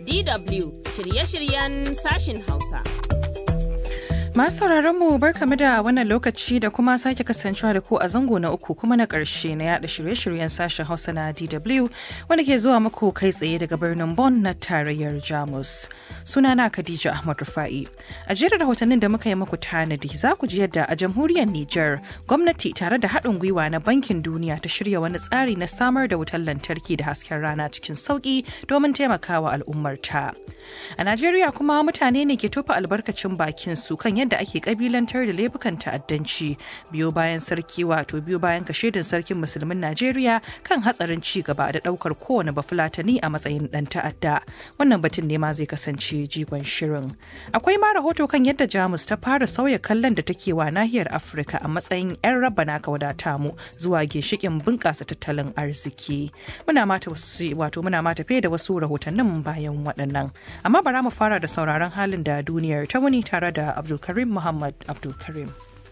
DW shirye-shiryen sashin Hausa. Masu mu barkamu da wannan lokaci da kuma sake kasancewa da ku a zango na uku kuma na ƙarshe na yada shirye-shiryen sashen Hausa na DW wanda ke zuwa muku kai tsaye daga birnin Bonn na tarayyar Jamus. Sunana Khadija Ahmad Rufa'i. A jerin rahotannin da muka yi muku tanadi za ku ji yadda a jamhuriyar Nijar gwamnati tare da haɗin gwiwa na Bankin Duniya ta shirya wani tsari na samar da wutar lantarki da hasken rana cikin sauƙi domin taimakawa al'ummarta. A Najeriya kuma mutane ne ke tofa albarkacin bakin su kan yadda ake kabilantar da laifukan ta'addanci biyo bayan sarki wato biyo bayan kashedin sarkin musulmin Najeriya kan hatsarin ci gaba da daukar kowane bafulatani a matsayin dan ta'adda. Wannan batun ne ma zai kasance jigon shirin. Akwai ma rahoto kan yadda Jamus ta fara sauya kallon da take wa nahiyar Afirka a matsayin 'yan rabana ka wadata mu zuwa ginshikin bunƙasa tattalin arziki. Muna mata wato muna mata da wasu rahotannin bayan waɗannan. Amma bara mu fara da sauraron halin da duniyar ta wuni tare da Abdulkarim Karim Muhammad Abdul Karim.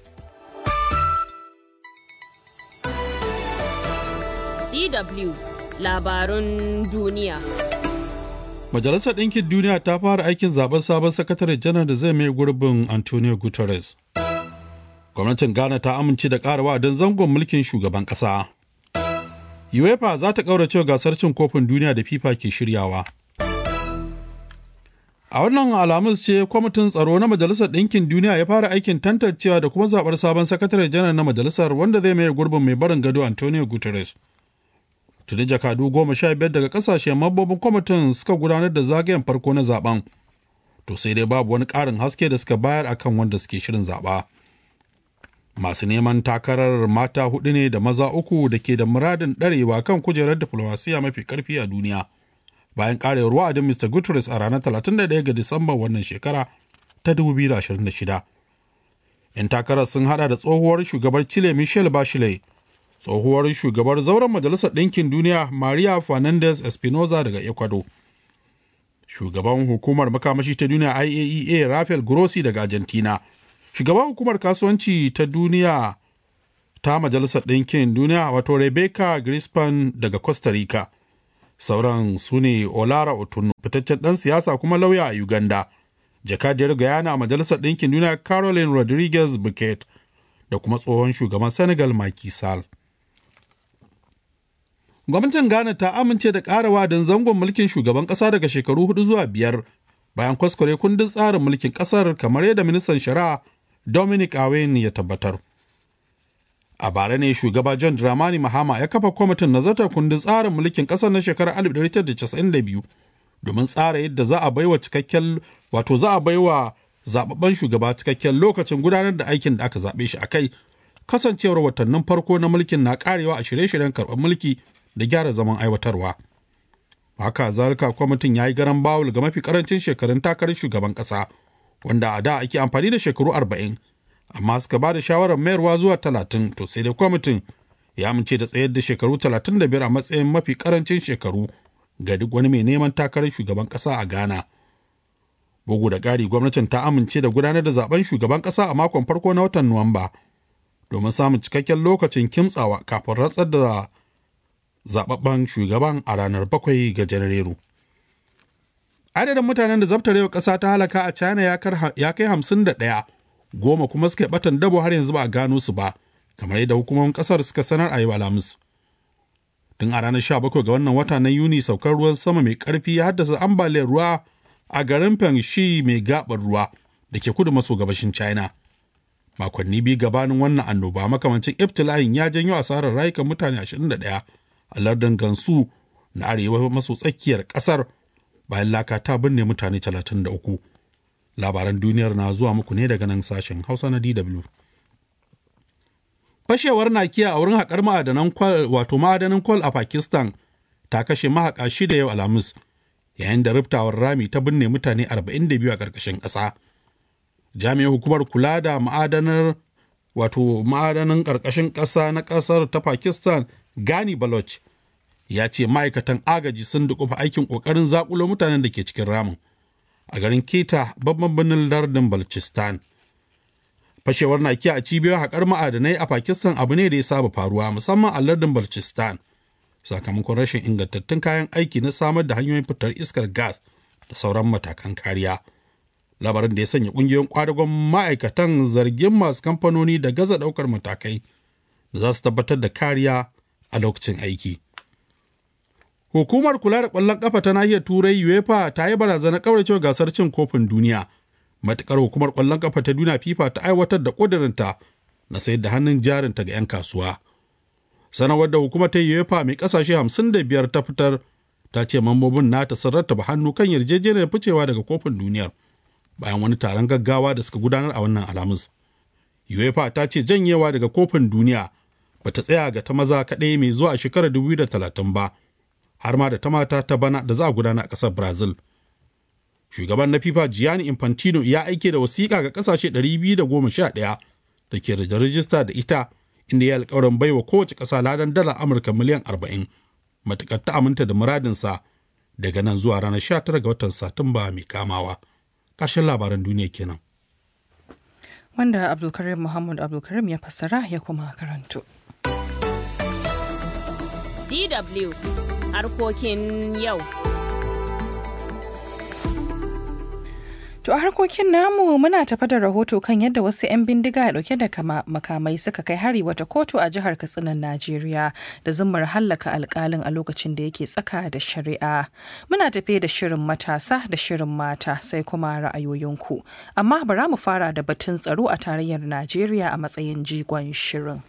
DW Labarun duniya. Majalisar Ɗinkin Duniya ta fara aikin zaben sabon sakatare janar da zai mai gurbin Antonio Guterres. Gwamnatin Ghana ta amince da ƙara wa'adin zangon mulkin shugaban ƙasa. UEFA za ta ƙaurace gasar cin kofin duniya da FIFA ke shiryawa. A wannan alamus ce kwamitin tsaro na Majalisar Ɗinkin Duniya ya fara aikin tantancewa da kuma zaɓar sabon sakatare janar na majalisar wanda zai maye gurbin mai barin gado Antonio Guterres. Tuni jakadu goma sha biyar daga ƙasashen mambobin kwamitin suka gudanar da zagayen farko na zaben. To sai dai babu wani ƙarin haske da suka bayar akan wanda suke shirin zaɓa. Masu neman takarar mata hudu ne da maza uku da ke da muradin ɗarewa kan kujerar diflomasiya mafi ƙarfi a duniya. bayan karewar wa'adin Mr. Guterres a ranar 31 ga Disamba wannan shekara ta 2026. 'Yan takarar sun hada da tsohuwar shugabar Chile Michelle Bachelet, tsohuwar shugabar zauren Majalisar Ɗinkin Duniya Maria Fernandez Espinoza daga Ecuador, shugaban hukumar makamashi ta duniya IAEA Rafael Grossi daga Argentina, shugaban hukumar kasuwanci ta duniya ta Majalisar Ɗinkin Duniya wato Rebecca Grispan daga Costa Rica. sauran su ne olara otunu fitaccen ɗan siyasa kuma lauya a uganda jakadiyar guyana a majalisar ɗinkin duniya caroline rodriguez buket da kuma tsohon shugaban senegal Macky Sall. gwamnatin ghana ta amince da ƙara wadin zangon mulkin shugaban ƙasa daga shekaru hudu zuwa biyar bayan kwaskware kundin tsarin mulkin ƙasar kamar yadda ministan shari'a dominic awen ya tabbatar a bara ne shugaba john dramani mahama ya kafa kwamitin nazartar kundin tsarin mulkin ƙasar na shekarar 1992 domin tsara yadda za a baiwa cikakken wato za a baiwa zababben shugaba cikakken lokacin gudanar da aikin da aka zaɓe shi a kai kasancewar watannin farko na mulkin na karewa a shirye-shiryen karɓar mulki da gyara zaman aiwatarwa haka zalika kwamitin ya yi garan bawul ga mafi karancin shekarun takarar shugaban ƙasa wanda a da ake amfani da shekaru arba'in amma suka ba da shawarar mayarwa zuwa talatin to sai dai kwamitin ya amince da tsayar da shekaru talatin da biyar a matsayin mafi karancin shekaru ga duk wani mai neman takarar shugaban ƙasa a ghana bugu da ƙari gwamnatin ta amince da gudanar da zaben shugaban ƙasa a makon farko na watan nuwamba domin samun cikakken lokacin kimtsawa kafin rantsar da zababben shugaban a ranar bakwai ga janairu adadin mutanen da zabtarewa ƙasa ta halaka a china ya kai hamsin da ɗaya goma kuma suka yi batan dabo har yanzu ba a gano su ba kamar yadda hukumomin kasar suka sanar a yau alhamis tun a ranar 17 ga wannan wata na yuni saukar ruwan sama mai karfi ya haddasa ambaliyar ruwa a garin Pengshi mai gabar ruwa da ke kudu maso gabashin china makonni biyu gabanin wannan annoba makamancin ibtila'in ya janyo asarar rayukan mutane 21 a lardin gansu na arewa maso tsakiyar kasar bayan laka ta binne mutane 33 labaran duniyar na zuwa muku ne daga nan sashen hausa na dw fashewar nakiya a wurin haƙar ma'adanan kwal wato ma'adanan kwal a pakistan ta kashe mahaƙa shida yau alhamis yayin da riftawar rami ta binne mutane 42 a ƙarƙashin ƙasa jami'in hukumar kula da ma'adanar wato ma'adanan ƙarƙashin ƙasa na ƙasar ta pakistan gani baloch ya ce ma'aikatan agaji sun dukufa aikin ƙoƙarin zaƙulo mutanen da ke cikin ramin a garin Keta babban birnin lardin Balchistan. Fashewar nakiya a cibiyoyin haƙar ma'adanai a Pakistan abu ne da ya saba faruwa musamman a lardin Balchistan. Sakamakon rashin ingantattun kayan aiki na samar da hanyoyin fitar iskar gas da sauran matakan kariya labarin da ya sanya ƙungiyoyin kwadagon ma'aikatan zargin masu kamfanoni da gaza ɗaukar matakai da za su tabbatar da kariya a lokacin aiki hukumar kula da ƙwallon ƙafa ta nahiyar turai uefa ta yi barazanar ƙauracewa gasar cin kofin duniya matuƙar hukumar ƙwallon ƙafa ta duniya fifa ta aiwatar da ƙudurinta na sayar da hannun jarinta ga 'yan kasuwa sanarwar da hukumar ta UEFA mai kasashe 55 ta fitar ta ce mambobin nata sun rattaba hannu kan yarjejeniyar ficewa daga kofin duniyar bayan wani taron gaggawa da suka gudanar a wannan alhamis. UEFA ta ce janyewa daga kofin duniya ba ta tsaya ga ta maza kaɗai mai zuwa a shekarar 2030 ba har ma da ta mata ta bana da za a gudana a ƙasar Brazil. Shugaban na FIFA Gianni Infantino ya aike da wasiƙa ga ƙasashe 211 da ke da rajista da ita inda ya alkawarin baiwa kowace ƙasa ladan dala Amurka miliyan arba'in matuƙar ta aminta da muradinsa daga nan zuwa ranar 19 ga watan Satumba mai kamawa. Ƙarshen labaran duniya kenan. Wanda Abdulkarim Muhammad Abdulkarim ya fassara ya kuma karanto. DW harkokin yau. To a harkokin namu muna tafa da rahoto kan yadda wasu 'yan bindiga dauke da makamai suka kai hari wata kotu a jihar Katsinan Najeriya da zummar hallaka alkalin a lokacin da yake tsaka da shari'a. Muna tafe da shirin matasa da shirin mata sai kuma ra'ayoyinku. Amma bara mu fara da batun tsaro a tarayyar Najeriya a matsayin jigon shirin.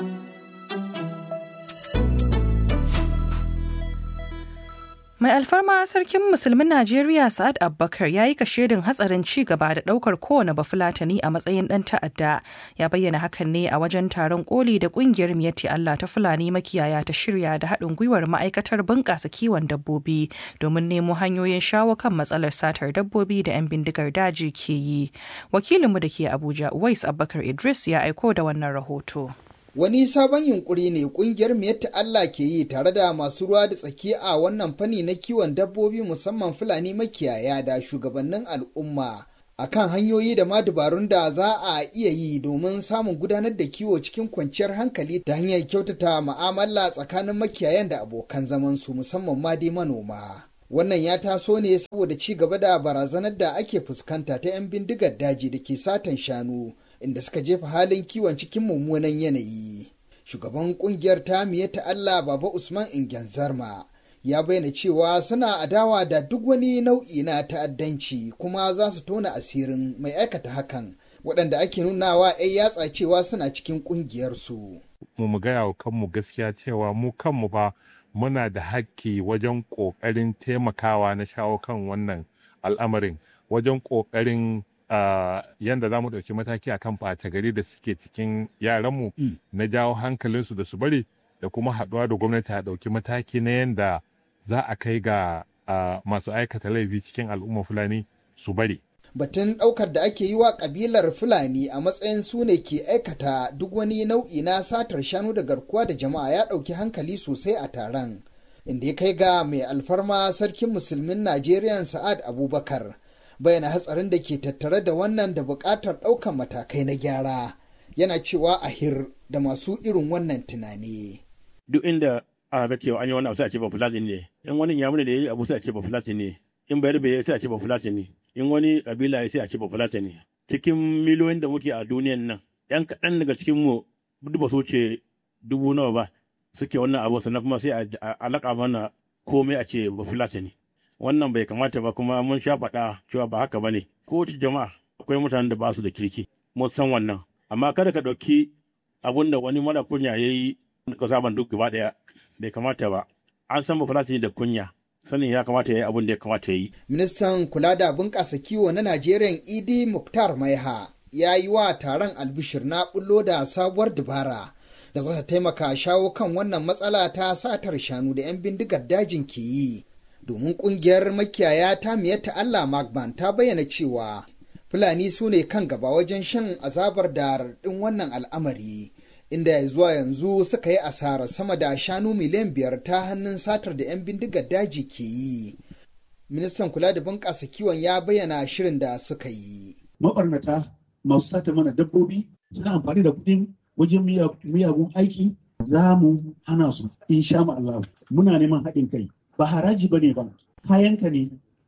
Mai alfarma sarkin musulmin Najeriya Sa'ad Abubakar ya yi kashedin hatsarin ci gaba da daukar kowane bafulatani a matsayin dan ta'adda. Ya bayyana hakan ne a wajen taron koli da kungiyar Miyatti Allah ta Fulani makiyaya ta shirya da haɗin gwiwar ma'aikatar bunƙasa kiwon dabbobi domin nemo hanyoyin shawo kan matsalar satar dabbobi da 'yan bindigar daji ke yi. Wakilinmu da ke Abuja Uwais Abubakar Idris ya aiko da wannan rahoto. Wani sabon yunkuri ne kungiyar Miyatta Allah ke yi tare da masu ruwa da tsaki a wannan fanni na kiwon dabbobi musamman Fulani makiyaya da shugabannin al'umma akan hanyoyi da ma dabarun da za a iya yi domin samun gudanar da kiwo cikin kwanciyar hankali ta hanyar kyautata ma'amala tsakanin makiyayan da abokan zamansu musamman ma dai manoma. Wannan ya taso ne saboda ci gaba da barazanar da ake fuskanta ta 'yan bindigar daji da ke satan shanu. inda suka jefa halin kiwon cikin mummunan yanayi. Shugaban kungiyar ta ta Allah Baba Usman Ingen Zarma ya bayyana cewa suna adawa da duk wani nau'i na ta'addanci kuma za su tona asirin mai aikata hakan waɗanda ake nunawa 'yan yatsa cewa suna cikin ƙungiyarsu. Mu mu gaya wa kanmu gaskiya cewa mu kanmu fa muna da hakki wajen ƙoƙarin taimakawa na shawo kan wannan al'amarin wajen ƙoƙarin Uh, yadda za mu ɗauki mataki a kan ɓata gari da suke cikin yaranmu mm. na jawo hankalinsu da su bari da kuma haɗuwa da gwamnati a ɗauki mataki na yadda za a kai ga uh, masu aikata laifi cikin al'umma fulani su bari. Batun ɗaukar da ake yi wa ƙabilar Fulani a matsayin su ne ke aikata duk wani nau'i na satar shanu da garkuwa da jama'a ya ɗauki hankali sosai a taron. Inda ya kai ga mai alfarma sarkin musulmin Najeriya Sa'ad Abubakar. bayyana hatsarin da ke tattare da wannan da buƙatar ɗaukar matakai na gyara yana cewa a hir da masu irin wannan tunani. Duk inda a ga cewa an yi wani abu sai a ce ba fulatin ne, in wani yamuni da ya yi abu sai a ce ba fulatin ne, in bayar bai sai a ce ba fulatin ne, in wani kabila ya sai a ce ba fulatin ne. Cikin miliyoyin da muke a duniyan nan, ‘yan kaɗan daga cikin mu duk ba su ce dubu nawa ba suke wannan abu sannan kuma sai a alaƙa mana komai a ce ba fulatin ne. wannan bai kamata ba kuma mun sha faɗa cewa ba haka ba ne kowace jama'a akwai mutanen da ba su da kirki mun san wannan amma kada ka ɗauki abun da wani mara kunya ya yi ka saban duk gaba ɗaya bai kamata ba an san ba da kunya sanin ya kamata ya yi abun da ya kamata ya yi. ministan kula da bunƙasa kiwo na najeriya idi muktar maiha ya yi wa taron albishir na bullo da sabuwar dabara da za ta taimaka shawo kan wannan matsala ta satar shanu da 'yan bindigar dajin ke yi domin kungiyar makiyaya ta miyatta Allah Magban ta bayyana cewa Fulani su ne kan gaba wajen shan azabar da raɗin wannan al'amari inda zuwa yanzu suka yi asara sama da shanu miliyan biyar ta hannun satar da 'yan bindigar daji ke yi. Ministan kula da bunƙasa kiwon ya bayyana shirin da suka yi. Maɓarnata masu sata mana dabbobi suna amfani da kuɗin wajen miyagun aiki za mu hana su insha Allah muna neman haɗin kai ba haraji ba ne ba kayanka ne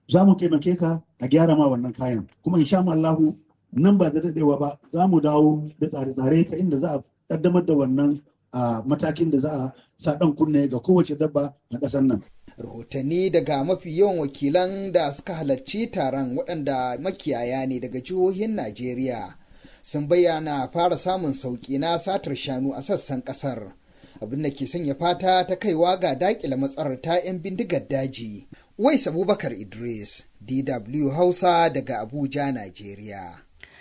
za mu taimake ka a gyara ma wannan kayan kuma insha Allahu nan ba da daɗewa ba za mu dawo da tsare-tsare ta inda za a ƙaddamar da wannan matakin da za a sa ɗan kunne ga kowace dabba a ƙasar nan. Rahotanni daga mafi yawan wakilan da suka halarci taron waɗanda makiyaya ne daga jihohin Najeriya sun bayyana fara samun sauƙi na satar shanu a sassan ƙasar. abin da ke sanya fata ta kaiwa ga dakile matsalar ta 'yan bindigar daji. Wais Abubakar Idris, DW Hausa daga Abuja, Najeriya.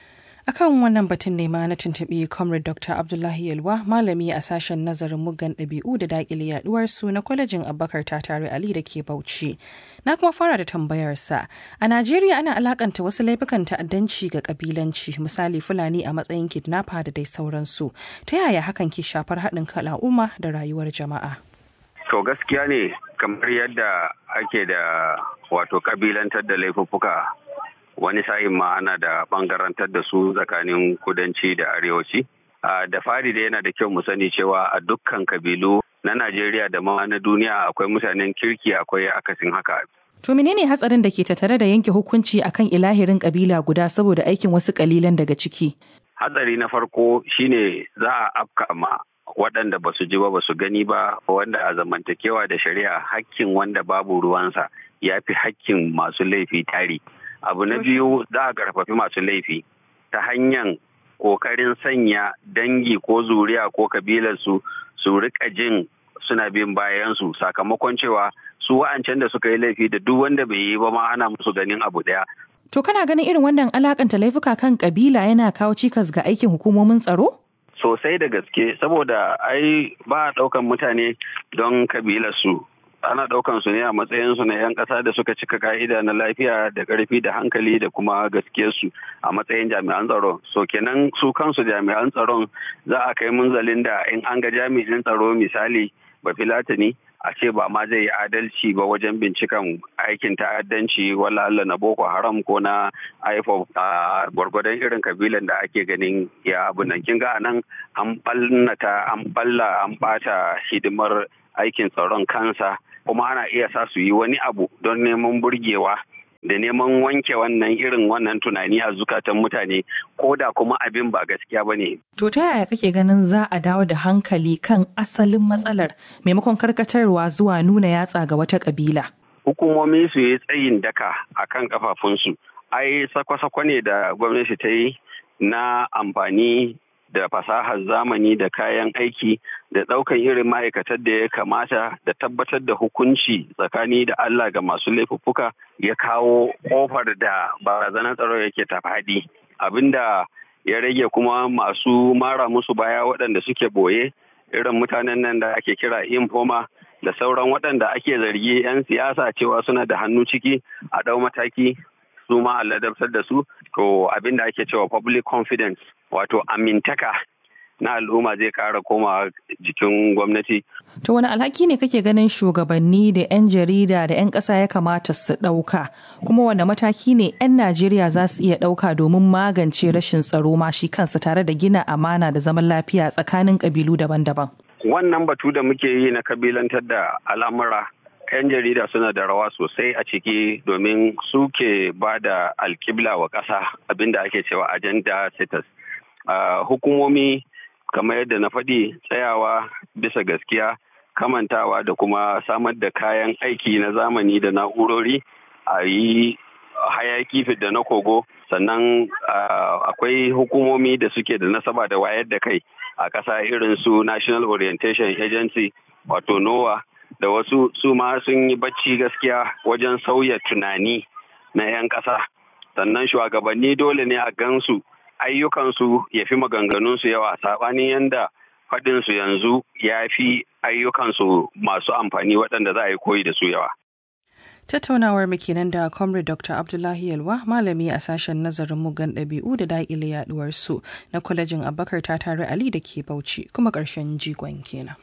akan wannan batun ne ma na tuntuɓi comrade dr abdullahi yalwa malami a sashen nazarin muggan ɗabi'u da daƙile yaduwar su na kwalejin abubakar tatare ali da ke bauchi na kuma fara da tambayarsa a najeriya ana alakanta wasu laifukan ta'addanci ga kabilanci misali fulani a matsayin kidnapper da dai sauransu ta yaya hakan ke shafar haɗin kan al'umma da rayuwar jama'a to gaskiya ne kamar yadda ake da wato kabilantar da laifuffuka wani sa'in ma ana da bangarantar da su tsakanin kudanci da arewaci. Da fari da yana da kyau mu sani cewa a dukkan kabilu na Najeriya da ma na duniya akwai mutanen kirki akwai akasin haka. To menene hatsarin da ke tattare da yanke hukunci akan ilahirin kabila guda saboda aikin wasu kalilan daga ciki? Hatsari na farko shine za a afka ma waɗanda ba su ji ba ba su gani ba wanda a zamantakewa da shari'a hakkin wanda babu ruwansa ya fi hakkin masu laifi tari. abu na biyu za a karfafi masu laifi ta hanyar kokarin sanya dangi ko zuriya ko kabilarsu su rika jin suna bin bayansu sakamakon cewa su wa'ancan da suka yi laifi da duk wanda bai yi ba ma ana musu ganin abu daya To kana ganin irin wannan alakanta laifuka kan kabila yana kawo cikas ga aikin hukumomin tsaro? Sosai da gaske saboda ai ba a ɗaukan mutane don kabilarsu ana ɗaukan su ne a matsayin su na 'yan ƙasa da suka cika ka'ida na lafiya da ƙarfi da hankali da kuma gaskiyarsu a matsayin jami'an tsaro so kenan su kansu jami'an tsaron za a kai munzalin da in an ga jami'in tsaro misali ba filatani a ce ba ma zai yi adalci ba wajen binciken aikin ta'addanci wala Allah na boko haram ko na ifob a gwargwadon irin kabilan da ake ganin ya abu nan kin ga anan an ballata an balla an bata hidimar aikin tsaron kansa kuma ana iya sa su yi wani abu don neman burgewa da neman wanke wannan irin wannan tunani a zukatan mutane ko da kuma abin ba gaskiya ba ne. To ta yaya kake ganin za a dawo da hankali kan asalin matsalar maimakon karkatarwa zuwa nuna yatsa ga wata kabila? Hukumomi su yi tsayin daka a kan kafafunsu. Ai sakwa-sakwa ne da gwamnati ta yi na amfani da fasahar zamani da kayan aiki da ɗaukan irin ma'aikatar da ya kamata da tabbatar da hukunci tsakani da Allah ga masu laifuffuka ya kawo ƙofar da barazanar tsaro yake ta faɗi abinda ya rage kuma masu mara musu baya waɗanda suke boye irin mutanen nan da ake kira informa da sauran waɗanda ake zargi 'yan siyasa cewa suna da hannu ciki a ɗau mataki su ma a ladabtar da su to abin da ake cewa public confidence wato amintaka na al'umma zai kara koma jikin gwamnati. To wani alhaki ne kake ganin shugabanni da 'yan jarida da 'yan ƙasa ya kamata su ɗauka kuma wanda mataki ne 'yan Najeriya za su iya ɗauka domin magance rashin tsaro ma shi kansa tare da gina amana da zaman lafiya tsakanin ƙabilu daban-daban. Wannan batu da muke yi na kabilantar da al'amura 'yan jarida suna da rawa sosai a ciki domin suke ba da alkibla wa ƙasa abinda ake cewa agenda status. Uh, hukumomi kamar yadda na faɗi tsayawa bisa gaskiya kamantawa da kuma samar da kayan aiki na zamani da na'urori a yi hayaki da na kogo sannan uh, akwai hukumomi da suke da nasaba da wayar da kai a ƙasa irin su national orientation agency wato nowa da wasu su ma sun yi bacci gaskiya wajen sauya tunani na 'yan ƙasa sannan shugabanni dole ne a gansu ayyukansu ya fi maganganunsu yawa saɓanin yadda faɗinsu yanzu ya fi ayyukansu masu amfani waɗanda za a yi koyi da su yawa. Tattaunawar mu kenan da Comrade Dr. Abdullahi Yalwa, malami a sashen nazarin mugan ɗabi'u da daƙile yaɗuwar su na kwalejin Abubakar ta tare Ali da ke Bauchi kuma ƙarshen jigon kenan.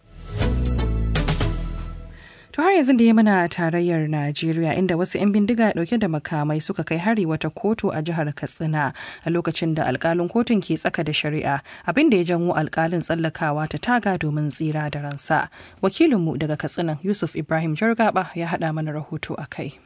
To har yanzu da ya mana tarayyar Najeriya inda wasu 'yan bindiga dauke da makamai suka kai hari wata kotu a jihar Katsina a lokacin da alkalin kotun ke tsaka da shari'a abin da ya janwo alkalin tsallakawa ta taga domin tsira da ransa. Wakilinmu daga Katsina Yusuf Ibrahim Jargaba ya haɗa mana rahoto a kai.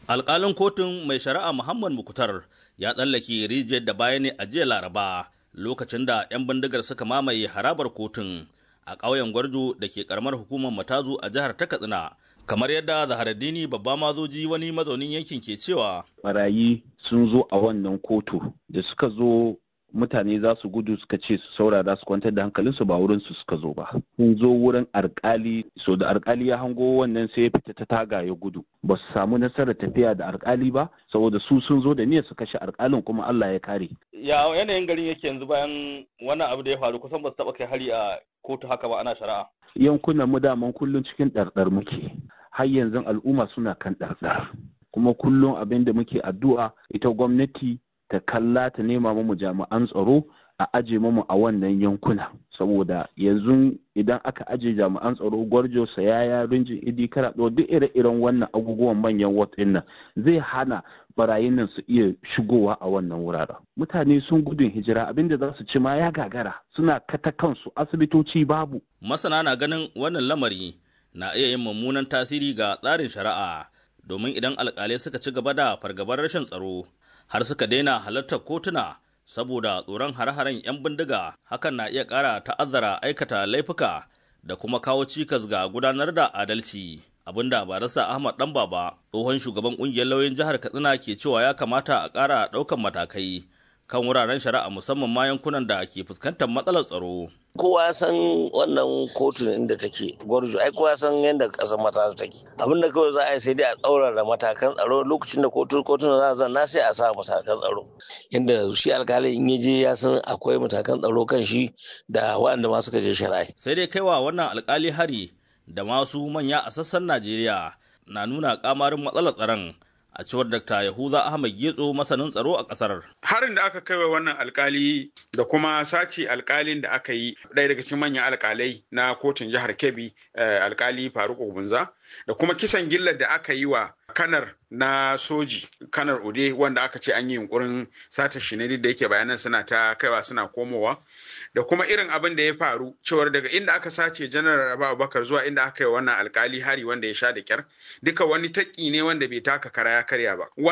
alƙalin kotun mai shari'a muhammad mukutar ya tsallake rijiyar da baya ne a jiya laraba lokacin da 'yan bindigar suka mamaye harabar kotun a ƙauyen gwarjo da ke karamar hukumar matazu a jihar ta katsina kamar yadda zaharaddini babba mazoji wani mazaunin yankin ke cewa barayi sun zo a wannan kotu da suka zo mutane za su gudu suka ce su saurara su kwantar da hankalinsu ba wurin su suka zo ba sun zo wurin alkali so da alkali ya hango wannan sai ya fita ta taga ya gudu ba su samu nasarar tafiya da alkali ba saboda su sun zo da niyyar su kashe alkalin kuma Allah ya kare ya yanayin garin yake yanzu bayan wannan abu da ya faru kusan ba su taba kai hari a kotu haka ba ana shari'a yankunan mu daman kullum cikin ɗarɗar muke har yanzu al'umma suna kan ɗarɗar kuma kullum abin da muke addu'a ita gwamnati ta kalla ta nema mu jami'an tsaro a aje mu a wannan yankuna saboda yanzu idan aka aje jami'an tsaro gwarjo sayaya rinjin idi karaɗo duk ire-iren wannan abubuwan manyan wat nan zai hana barayin nan su iya shigowa a wannan wuraren mutane sun gudun hijira abinda za su ci ma ya gagara suna kata kansu asibitoci babu masana na ganin wannan lamari na iya yin mummunan tasiri ga tsarin shari'a domin idan alkalai suka ci gaba da fargabar rashin tsaro har suka daina halartar kotuna saboda tsoron hare-haren 'yan bindiga hakan na iya ƙara ta'azzara aikata laifuka da kuma kawo cikas ga gudanar da adalci abinda barasa ahmad dan baba tsohon shugaban ƙungiyar lauyoyin jihar katsina ke cewa ya kamata a ƙara ɗaukan matakai kan wuraren shari'a musamman ma yankunan da ke fuskantar matsalar tsaro kowa ya san wannan kotun inda take gwarjo ai kowa ya san yadda kasar mata take abin da kawai za a yi sai dai a tsaurara matakan tsaro lokacin da kotun kotun za a zanna sai a sa matakan tsaro yadda shi alkali in ya je ya san akwai matakan tsaro kan shi da waɗanda ma suka je shari'a sai dai kaiwa wannan alkali hari da masu manya a sassan najeriya na nuna kamarin matsalar tsaron a cewar Dr. Yahuza Ahmad Getso masanin tsaro a ƙasar. Harin da aka kai wa wannan alkali da kuma sace alkalin da aka yi ɗaya daga cikin manyan alkalai na kotun jihar Kebbi alkali Faruk Ogunza da kuma kisan gillar da aka yi wa kanar na soji kanar Ude wanda aka ce an yi yunkurin sata shi ne da yake bayanan suna ta kaiwa suna komowa da kuma irin abin da ya faru cewar daga inda aka sace janar abubakar zuwa inda aka yi wannan alkali hari wanda ya sha da kyar duka wani taƙi ne wanda bai taka kara ya karya ba